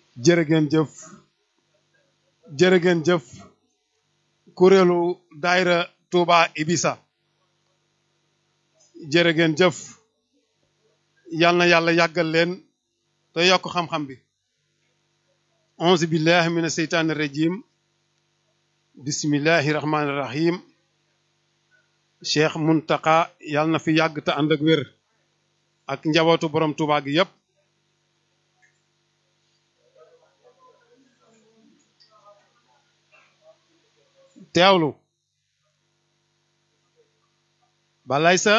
jërë ngeen jëf jërë ngeen jëf kuréelu daayira Touba Ibisa jërë ngeen jëf yal na yàlla yàggal leen te yokk xam-xam bi onze billahi mina seytaani rajim bismillahi rahmaani rahim cheikh muntaka yal na fi yàgg te ànd ak wér ak njabootu borom Touba gi yépp teewlu balay sa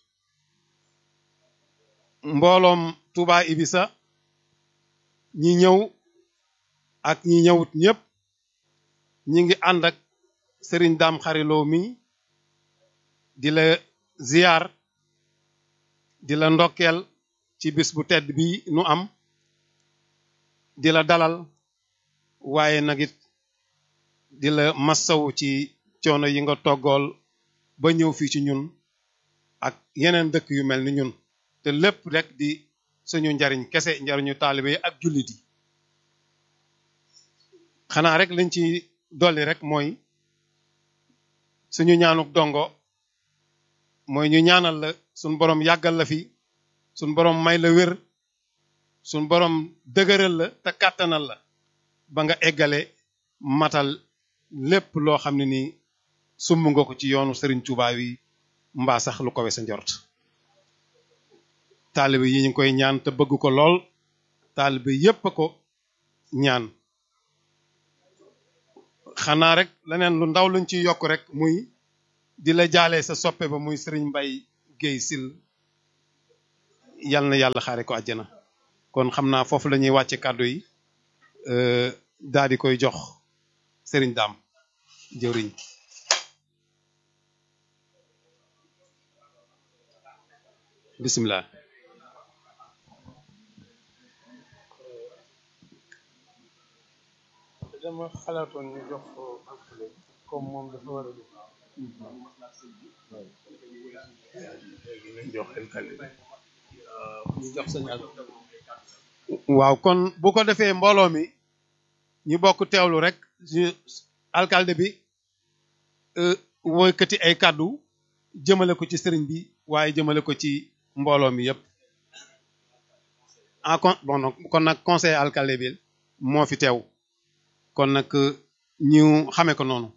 mbooloom Touba Ibisa ñi ñëw ak ñi ñëwut ñëpp ñi ngi ànd ak sëriñ daam xariloo mi di la ziyaar di la ndokkeel ci bis bu tedd bi nu am di la dalal waaye nag it di la massawu ci coono yi nga toggool ba ñëw fii ci ñun ak yeneen dëkk yu mel ni ñun te lépp rek di suñu njariñ kese njariñu taalibe yi ak jullit yi xanaa rek lañ ci dolli rek mooy suñu ñaanuk dongo mooy ñu ñaanal la suñ borom yàggal la fi suñ borom may la wér suñ borom dëgëral la te kàttanal la ba nga eggale matal lépp loo xam ne nii sumb nga ko ci yoonu Serigne Touba wi mbaa sax lu kowe sa njort taalibe yi ñu ngi koy ñaan te bëgg ko lool taalibe yépp a ko ñaan xanaa rek leneen lu ndaw luñ ci yokk rek muy di la jaale sa soppe ba muy Serigne Mbaye Guèye Sil yal na yàlla xaare ko àjjana kon xam naa foofu la ñuy wàcce kàddu yi daal di koy jox Serigne Dame jëwriñ bisimilah. dama xalaatoon ñu jox ko comme moom dafa war a dugg. léegi nañ jox alkali ñu jox sañ al waaw kon bu ko defee mbooloo mi ñu bokk teewlu rek ñu alkalde bi woykati ay kàddu jëmale ko ci sëriñ bi waaye jëmale ko ci mbooloo mi yépp en kon bon kon nag conseil alkalde bi moo fi teew kon nag ñu xame ko noonu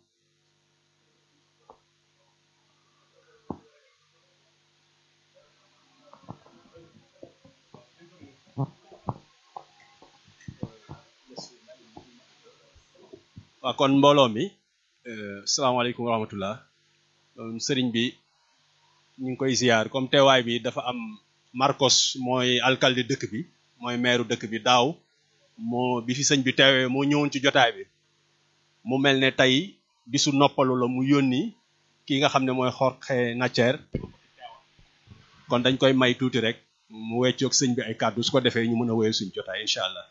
waaw kon mbooloo mi salaamaaleykum wa rahmatullah sëriñ bi ñu ngi koy ziar comme teewaay bi dafa am Marcos mooy alcalde dëkk bi mooy maire dëkk bi daaw moo bi fi sëñ bi teewee moo ñëwoon ci jotaay bi mu mel ne tey bisu noppalu la mu yónni ki nga xam ne mooy Jorge Nacher kon dañ koy may tuuti rek mu weccoog sëñ bi ay kàddu su ko defee ñu mën a wéyal suñu jotaay incha allah.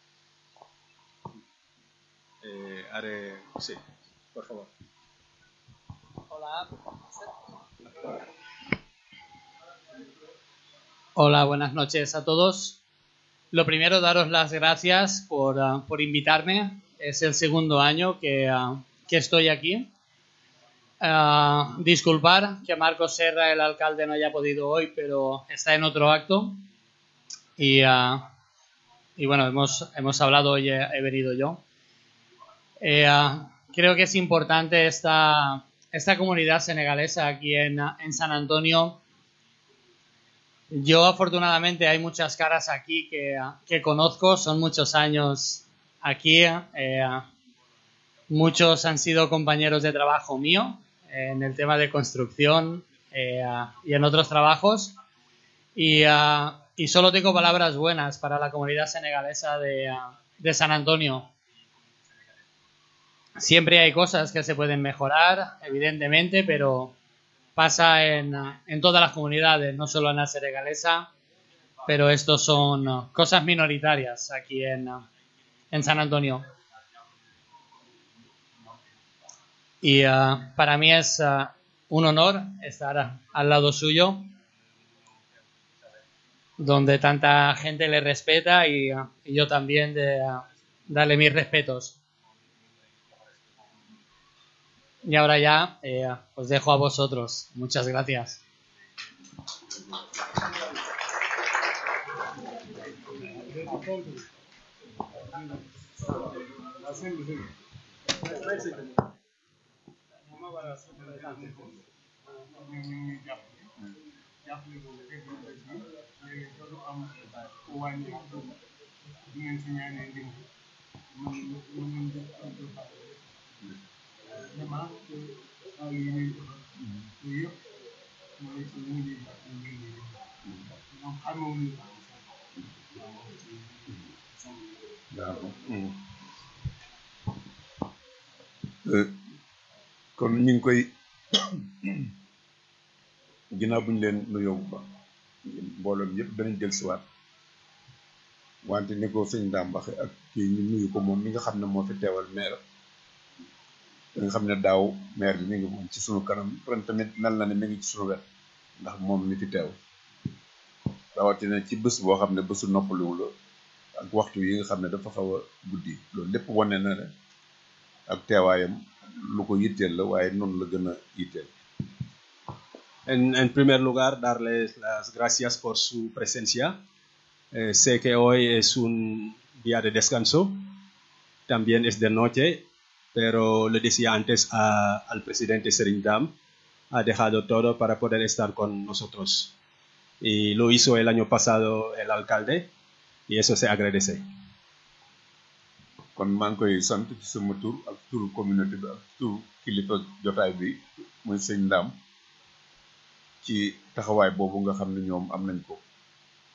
are sí, por favor. Hola. Hola, buenas noches a todos. Lo primero, daros las gracias por, uh, por invitarme. Es el segundo año que, uh, que estoy aquí. Uh, disculpar que Marcos Serra, el alcalde, no haya podido hoy, pero está en otro acto. Y, y bueno, hemos, hemos hablado hoy, he, he venido yo. Eh, creo que es importante esta, esta comunidad senegalesa aquí en, en, San Antonio. Yo afortunadamente hay muchas caras aquí que, que conozco, son muchos años aquí. Eh, muchos han sido compañeros de trabajo mío eh, en el tema de construcción y en otros trabajos. Y, y, solo tengo palabras buenas para la comunidad senegalesa de, de San Antonio. Siempre hay cosas que se pueden mejorar, evidentemente, pero pasa en, en todas las comunidades, no solo en la senegalesa, pero estos son cosas minoritarias aquí en, en San Antonio. Y uh, para mí es uh, un honor estar al lado suyo, donde tanta gente le respeta y, uh, y yo también de, darle mis respetos. Y ahora ya eh, os dejo a vosotros. Muchas gracias. kon ñu ngi koy ginnaaw bu ñu leen nuyoo bu baax mbooloo mi yëpp danañ jël siwaat wante ni ko sëñ Dame waxe ak kii ñu nuyu ko moom mi nga xam ne moo fi teewal maire nga xam ne daaw maire bi mi ngi moom ci sunu kanam ren tamit mel na ne mi ngi ci sunu wet ndax moom mi fi teew rawatina ci bés boo xam ne bésu noppaluwu la ak waxtu yi nga xam ne dafa xaw a guddi loolu lépp wane na ne ak teewaayam lu ko yitteel la waaye noonu la gën a yitteel En, en primer lugar, darles las gracias por su presencia. Eh, sé que hoy es un día de descanso, también es de noche, pero le decía antes a- al presidente Serindam, ha dejado todo para poder estar con nosotros. Y lo hizo el año pasado el alcalde, y eso se agradece. kon maa ngi koy sant ci sama tur ak turu communauté bi ak turu kilifa jotaay bi muy sëñ Ndam ci taxawaay boobu nga xam ne ñoom am nañ ko